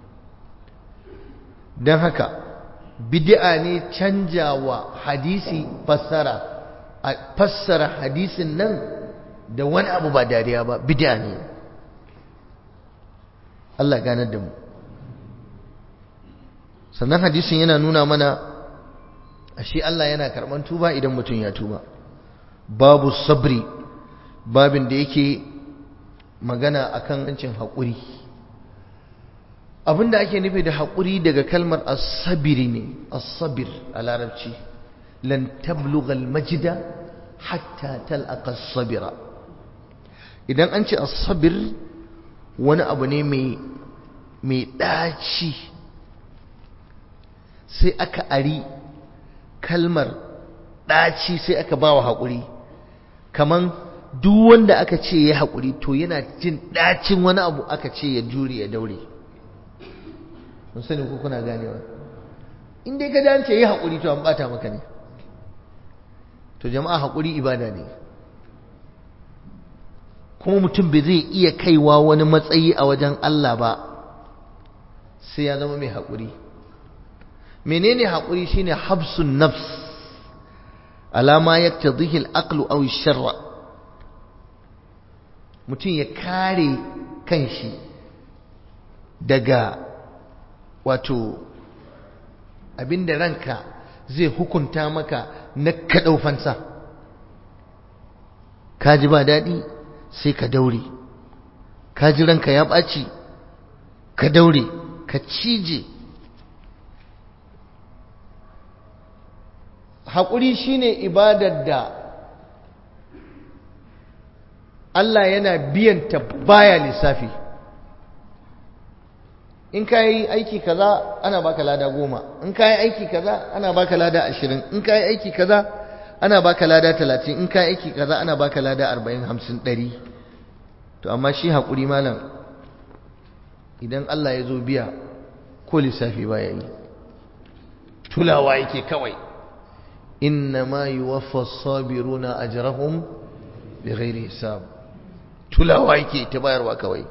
dan haka bid'a ne canjawa hadisi fassara a fassara hadisin nan da wani abu ba dariya ba bid'a ne Allah ganar da mu sannan hadisin yana nuna mana ashe Allah yana karban tuba idan mutum ya tuba babu sabri babin da yake magana akan hancin haƙuri abinda ake nufi da haƙuri daga kalmar as-sabiri ne as-sabir a larabci lan tablugha al-majda hatta talqa as-sabira idan an ce as-sabir wani abu ne mai mai daci sai aka ari kalmar daci sai aka bawa haƙuri kaman duk wanda aka ce ya haƙuri to yana jin dacin wani abu aka ce ya jure ya daure mun sani ko kuna ganewa in dai ka dace yi haƙuri to an bata maka ne to jama'a haƙuri ibada ne kuma mutum bai zai iya kaiwa wani matsayi a wajen Allah ba sai ya zama mai haƙuri menene haƙuri shine habsun nafs alama yaktadhihi al-aqlu aw ash-shar'a mutum ya kare kanshi daga wato abinda ranka zai hukunta maka na kaɗaufansa ka ji ba daɗi sai ka daure ka ji ranka ya ɓaci ka daure ka cije haƙuri shine ibadar da Allah yana biyanta baya lissafi in ka yi aiki kaza ana baka lada goma in ka yi aiki kaza ana baka lada ashirin in ka yi aiki kaza ana baka lada talatin in ka yi aiki kaza ana baka lada arba'in hamsin ɗari to amma shi haƙuri malam idan Allah ya zo biya ko lissafi baya yi tulawa yake kawai inna ma yuwaffa sabiruna ajrahum bighairi hisab tulawa yake ta bayarwa kawai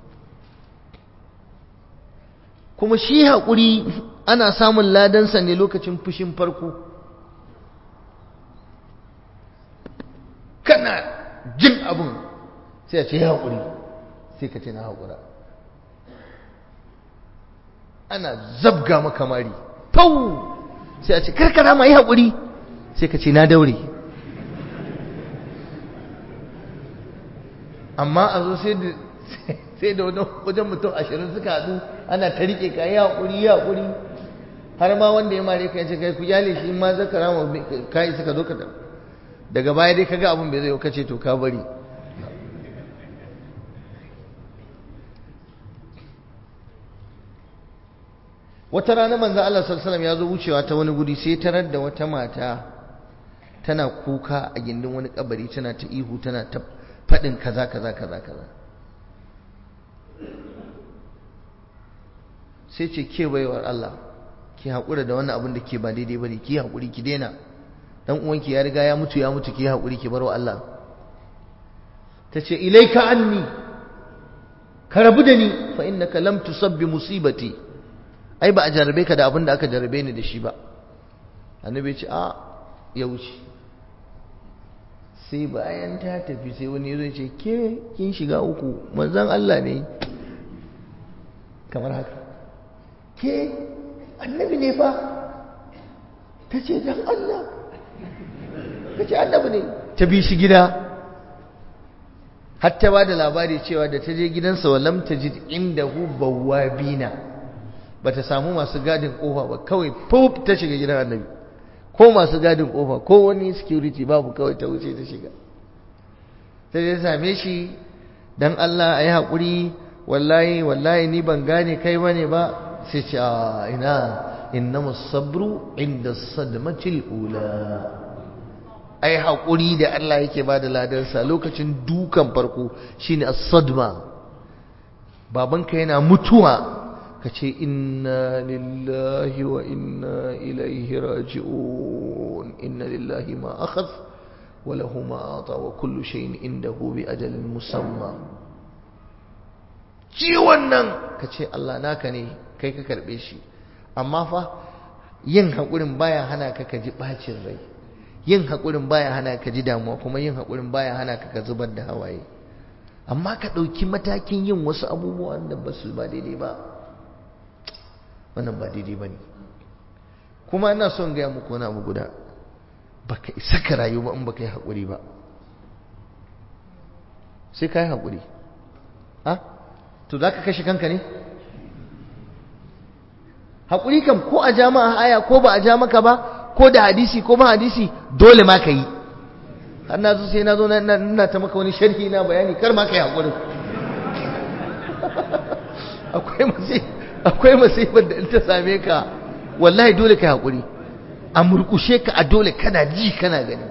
kuma shi haƙuri ana samun ladansa ne lokacin fushin farko kana jin abin sai a ce ya haƙuri sai ka ce na haƙura ana zabga makamari fau sai a ce karkara ma yi haƙuri sai ka ce na daure amma a zo sai da sai da wajen mutum ashirin suka haɗu ana ta riƙe ka yi haƙuri yi haƙuri har ma wanda ya mare ka yace kai ku yale shi ma zaka rama kai suka zo ka daga baya dai kaga abin bai zai kace to ka bari wata rana manzo Allah sallallahu alaihi ya zo wucewa ta wani guri sai tarar da wata mata tana kuka a gindin wani kabari tana ta ihu tana ta faɗin kaza kaza kaza kaza sai ce ke baiwar Allah ki haƙura da wannan abin da ke ba daidai bane ki haƙuri ki daina dan uwanki ya riga ya mutu ya mutu ki haƙuri ki barwa Allah tace ilaika anni ka rabu da ni fa innaka lam tusabbi musibati ai ba a jarabe ka da abin da aka jarabe ni da shi ba annabi ya ce a ya wuce sai bayan ta tafi sai wani ya zo ce ke kin shiga uku manzon Allah ne kamar haka ke annabi ne fa ta ce dan Allah ta ce annabi ne ta bi shi gida har ta ba da labari cewa da ta je gidansa wa lam tajid indahu bawabina bata samu masu gadin kofa ba kawai pop ta shiga gidan annabi ko masu gadin kofa ko wani security babu kawai ta wuce ta shiga sai ya same shi dan Allah ayi hakuri wallahi wallahi ni ban gane kai bane ba sai ce a ina innama sabru inda sadmatil ula ai hakuri da Allah yake ba da ladarsa lokacin dukan farko shine as-sadma babanka yana mutuwa ka ce inna lillahi wa inna ilaihi raji'un inna lillahi ma akhadh wa lahu ma ata wa kullu shay'in indahu bi ajalin musamma ciwon nan ka ce Allah naka ne kai ka karbe shi amma fa yin haƙurin baya hana ka ka ji bacin rai yin haƙurin baya hana ka ji damuwa kuma yin haƙurin baya hana ka ka zubar da hawaye amma ka ɗauki matakin yin wasu abubuwan da ba su ba daidai ba wannan ba daidai ba ne kuma ina son gaya muku wani abu guda baka isa ka rayu ba in baka yi haƙuri ba sai ka yi haƙuri ha to za ka kashe kanka ne haƙuri kam ko a jama'a aya ko ba a ja maka ba ko da hadisi ko ba hadisi dole ma ka yi har na zo sai na zo na ta maka wani sharhi na bayani kar ma ka yi haƙuri akwai masai akwai masifar da in ta same ka wallahi dole ka haƙuri a murkushe ka a dole kana ji kana gani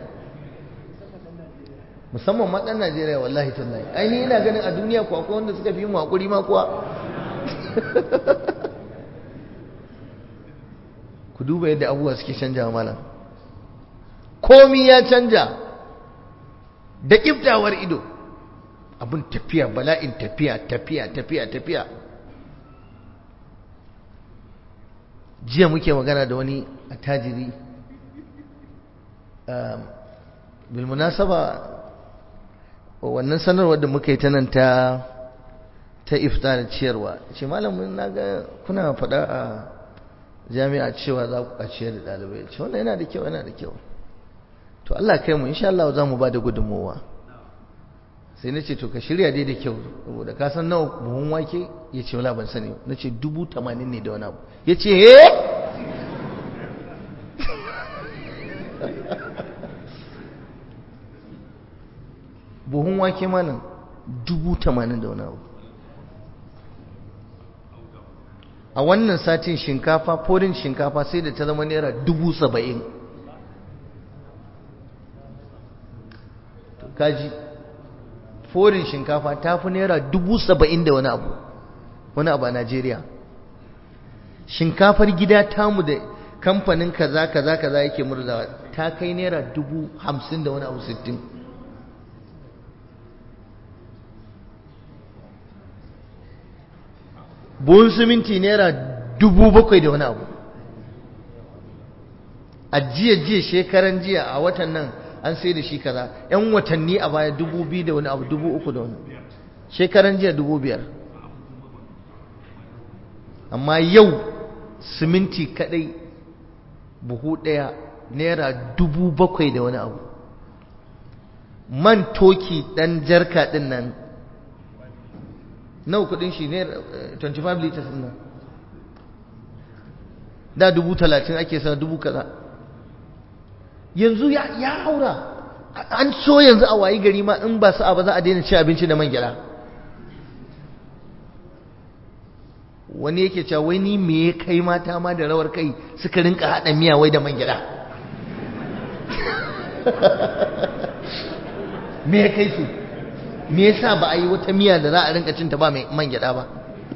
musamman ma ɗan Najeriya wallahi tallahi ainihi ina ganin a duniya ko akwai wanda suka fi mu haƙuri ma kuwa ku duba yadda abubuwa suke canja malam komi ya canja da ƙiftawar ido abin tafiya bala'in tafiya tafiya tafiya tafiya jiya muke magana da wani attajiri bilmunasaba wannan sanarwar da muka yi ta nan ta ta iftar ciyarwa ce malamin na ga kuna faɗa a jami'a cewa za ku ciyar da ɗalibai ce wannan yana da kyau yana da kyau to Allah kai mu insha Allah za mu ba da gudunmowa sai na ce to ka shirya dai da kyau saboda ka san nawa buhun wake ya ce wala ban sani na ce dubu tamanin ne da wani abu ya ce he buhun wake malam dubu tamanin da wani abu a wannan satin shinkafa forin shinkafa sai da ta zama naira dubu saba'in kaji forin shinkafa ta fi naira dubu saba'in da wani abu wani abu a najeriya shinkafar gida tamu da kamfanin kaza kaza kaza yake murzawa ta kai naira dubu hamsin da wani abu sittin buhun siminti naira dubu bakwai da wani abu a jiya jiya shekaran jiya a watan nan an sai da shi kaza yan watanni a baya dubu biyu da wani abu dubu uku da wani shekaran jiya dubu biyar amma yau siminti kadai buhu ɗaya naira dubu bakwai da wani abu man toki ɗan jarka ɗin nan nawa kudin shi ne 25 liters ɗin nan da dubu talatin ake sa dubu kaza yanzu ya haura an so yanzu a wayi gari ma in ba su ba za a daina ci abinci da man gyada wani yake cewa wai ni me ya kai mata ma da rawar kai suka rinka haɗa miya wai da man gyada me ya kai su me yasa ba a yi wata miya da za a rinka cinta ba mai man gyada ba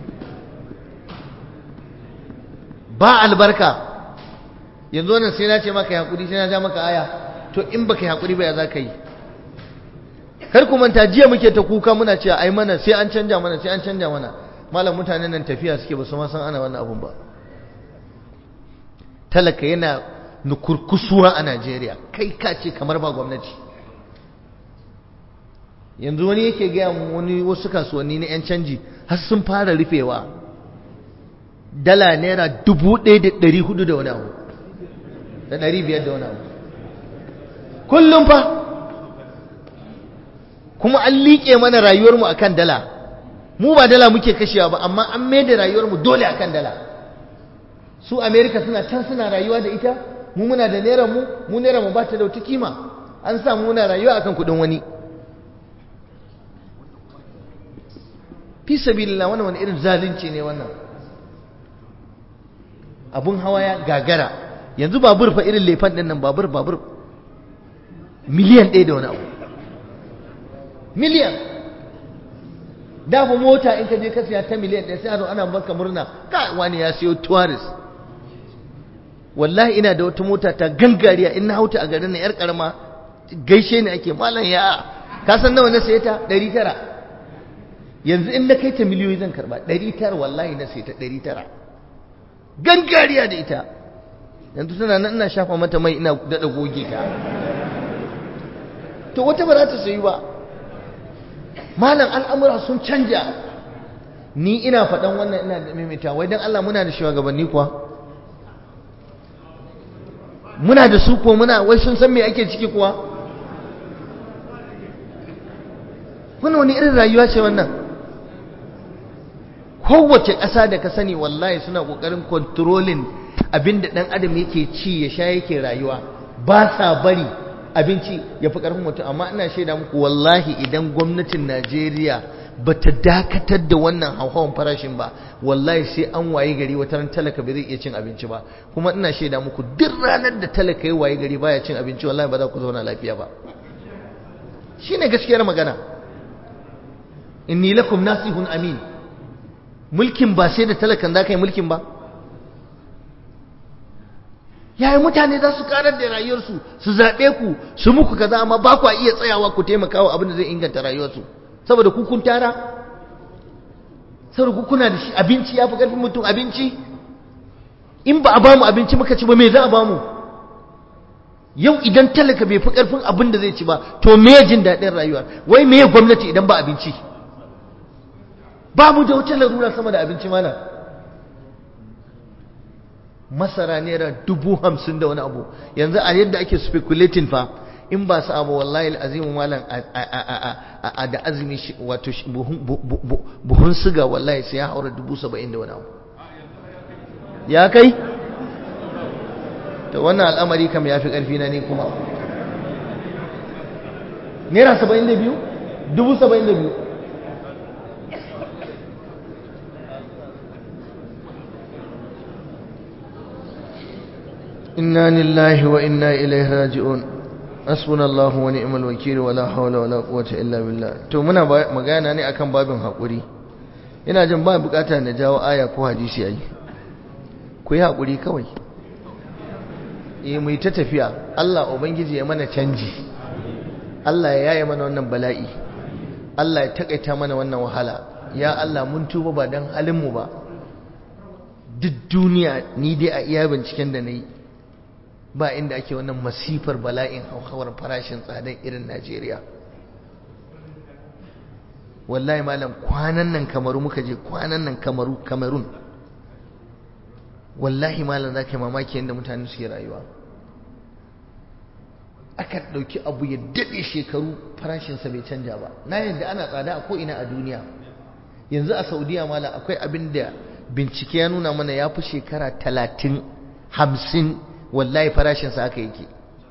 ba albarka yanzu wannan sai na ce maka ya hakuri sai na ja maka aya to in baka yi hakuri ba ya za ka yi kar ku manta jiya muke ta kuka muna cewa ai mana sai an canja mana sai an canja mana malam mutanen nan tafiya suke ba su ma san ana wannan abun ba talaka yana nukurkusuwa a Najeriya kai ka ce kamar ba gwamnati yanzu wani yake gaya wani wasu kasuwanni na 'yan canji har sun fara rufewa dala naira dubu ɗaya da ɗari hudu da wani abu da ɗari biyar da wani abu kullum fa kuma an liƙe mana rayuwarmu a kan dala mu ba dala muke kashewa ba amma an mai da rayuwarmu dole a kan dala su amerika suna can suna rayuwa da ita mu muna da naira mu mu naira mu ba ta da wata kima an samu muna rayuwa akan kuɗin wani fi sabilillah wannan wani irin zalunci ne wannan abun hawa ya gagara yanzu babur fa irin lefan din nan babur babur miliyan ɗaya da wani abu miliyan da fa mota in ka je ka siya ta miliyan ɗaya sai a zo ana maka murna ka wani ya siyo tourist wallahi ina da wata mota ta gangariya in na hauta a garin na yar karama gaishe ni ake malam ya ka san nawa na saye ta ɗari tara yanzu in na kai ta miliyoyi zan karba ɗari tara wallahi na sai ta ɗari tara gangariya da ita yanzu tana nan ina shafa mata mai ina daɗa goge ta to wata ba za ta sayi ba malam al'amura sun canja ni ina faɗan wannan ina da mimita wai don Allah muna da shugabanni kuwa muna da su ko muna wai sun san me ake ciki kuwa wannan wani irin rayuwa ce wannan kowace ƙasa da ka sani wallahi suna ƙoƙarin kontrolin abinda ɗan adam yake ci ya sha yake rayuwa ba sa bari abinci ya fi ƙarfin mutum amma ina shaida muku wallahi idan gwamnatin najeriya ba ta dakatar da wannan hauhawan farashin ba wallahi sai an waye gari wata ran talaka ba zai iya cin abinci ba kuma ina shaida muku duk ranar da talaka ya waye gari baya cin abinci wallahi ba za ku zauna lafiya ba shine gaskiyar magana inni lakum nasihun amin mulkin ba sai da talakan za ka yi mulkin ba yayi mutane za su karar da rayuwarsu su zaɓe ku su muku kaza amma ba ku iya tsayawa ku taimaka wa abin da zai inganta rayuwarsu saboda ku kun tara saboda ku kuna da shi abinci ya fi ƙarfin mutum abinci in ba a bamu abinci muka ci ba me za a bamu yau idan talaka bai fi ƙarfin abin da zai ci ba to me jin daɗin rayuwa wai me gwamnati idan ba abinci ba mu da wata larura sama da abinci mana masara naira dubu hamsin da wani abu yanzu a yadda ake speculating fa in ba su abu wallahi azimu malam a da azumi wato buhun siga wallahi sai ya haura dubu saba'in da wani abu ya kai to wannan al'amari kam ya fi ƙarfi na ne kuma naira saba'in da biyu dubu saba'in da biyu inna lillahi wa inna ilaihi raji'un hasbunallahu wa ni'mal wakeel wala hawla wala quwwata illa billah to muna magana ne akan babin hakuri ina jin ba bukata na jawo aya ko hadisi ai ku yi hakuri kawai eh mu yi ta tafiya Allah ubangiji ya mana canji Allah ya yaye mana wannan bala'i Allah ya takaita mana wannan wahala ya Allah mun tuba ba dan halin mu ba duk duniya ni dai a iya binciken da nayi ba inda ake wannan masifar bala'in hauhawar farashin tsadan irin Najeriya wallahi malam kwanan nan kamaru muka je kwanan nan kamaru kamarun wallahi malam za ka yi mamaki yadda mutane suke rayuwa aka ɗauki abu ya daɗe shekaru farashinsa bai canja ba na yadda ana tsada a ko'ina a duniya yanzu a saudiya malam akwai abin da bincike ya nuna mana ya fi shekara talatin hamsin wallahi farashinsa aka yake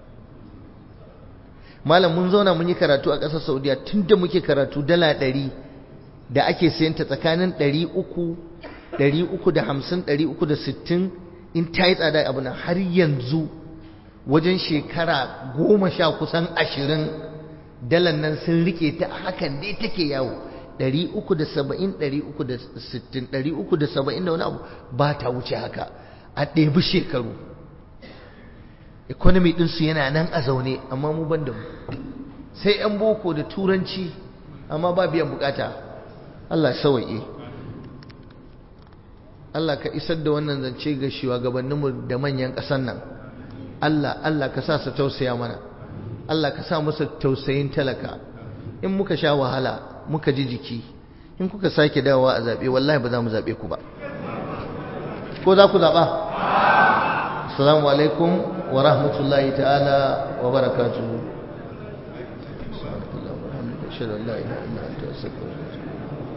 malam mun zauna mun yi karatu a ƙasar saudiya tun da muke karatu dala ɗari da ake sayanta tsakanin ɗari uku ɗari uku da hamsin ɗari uku da sittin in ta yi tsada abu nan har yanzu wajen shekara goma sha kusan ashirin dalan nan sun rike ta hakan dai take yawo ɗari uku da saba'in ɗari uku da sittin ɗari uku da saba'in da wani abu ba ta wuce haka a ɗebi shekaru economy ɗinsu yana nan a zaune amma mu ban da mu sai 'yan boko da turanci amma ba biyan bukata Allah sawaye Allah ka isar da wannan zance ga shugabanninmu da manyan ƙasar nan Allah Allah ka sa su tausaya mana Allah ka sa musu tausayin talaka in muka sha wahala muka ji jiki in kuka sake dawowa a zaɓe wallahi ba za mu zaɓe ku ba ko za ku zaɓa assalamu alaikum wa rahmatullahi ta'ala wa barakatuhu